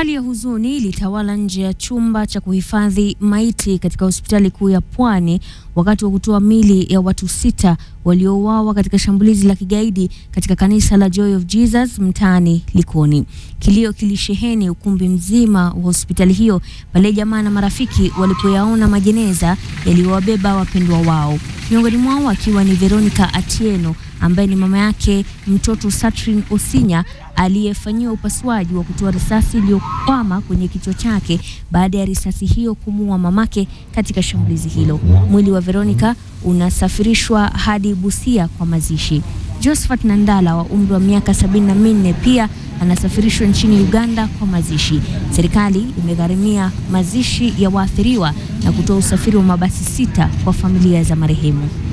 Hali ya huzuni ilitawala nje ya chumba cha kuhifadhi maiti katika hospitali kuu ya Pwani wakati wa kutoa mili ya watu sita waliouawa katika shambulizi la kigaidi katika kanisa la Joy of Jesus mtaani Likoni. Kilio kilisheheni ukumbi mzima wa hospitali hiyo pale jamaa na marafiki walipoyaona majeneza yaliyowabeba wapendwa wao, miongoni mwao akiwa ni Veronica Atieno ambaye ni mama yake mtoto Satrin Osinya aliyefanyiwa upasuaji wa kutoa risasi iliyokwama kwenye kichwa chake baada ya risasi hiyo kumuua mamake katika shambulizi hilo. Mwili wa Veronica unasafirishwa hadi Busia kwa mazishi. Josephat Nandala wa umri wa miaka sabini na minne pia anasafirishwa nchini Uganda kwa mazishi. Serikali imegharimia mazishi ya waathiriwa na kutoa usafiri wa mabasi sita kwa familia za marehemu.